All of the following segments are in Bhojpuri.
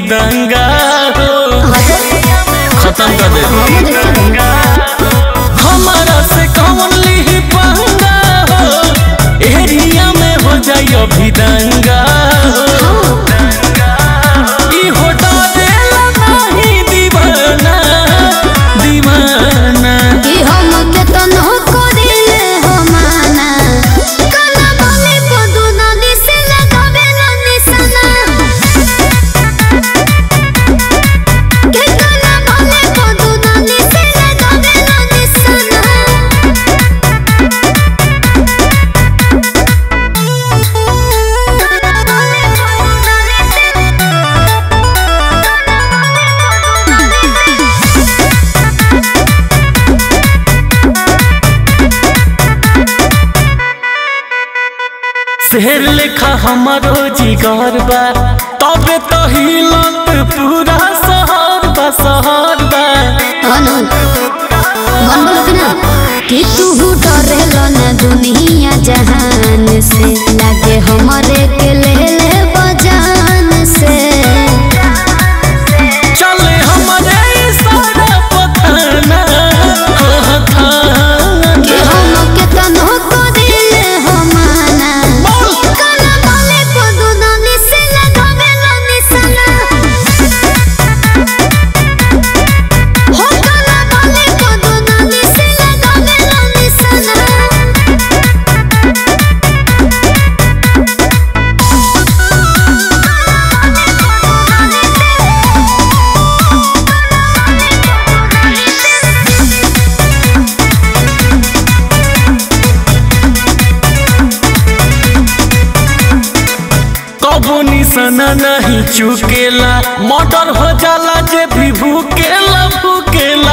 दंगा हो खत्म कर दे हम देखे बनी हमारा से कौन ली पंगा हो एरिया में हो जाई अभी दंगा हो ई हो डरेला नहीं दीवाना दीवाना कि हम के तनो करिले हो माना काला बोले पदु नदी से लगावे ला निशाना के काला बोले पदु नदी से लगावे ला निशाना शेर लेखा हमारो जिगर बा तबे तो हिलत पूरा शहर बा शहर बा अनु मन बोलो कि ना कि तू डरेलो ना दुनिया जहान से लागे हमरे के ले ले बजान से चले हमारे सारा पथाना हो थाना कि हम के तनो को दिले हो माना काला बोले पदु नदी से लगावे ला निशाना हो काला बोले पदु नदी से लगावे ला निशाना कबो निशाना नहीं चुकेला मर्डर हो जाला जे भी भूकेला भूकेला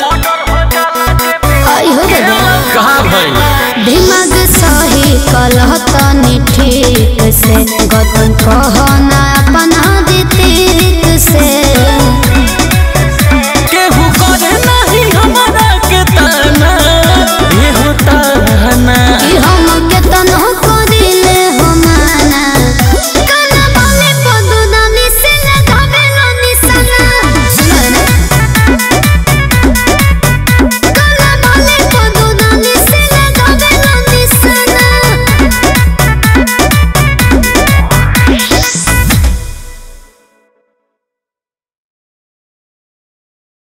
आई हो दादा कहा भाई दिमाग सही कलह तनी ठीक से गगन कहना अपना दितिक से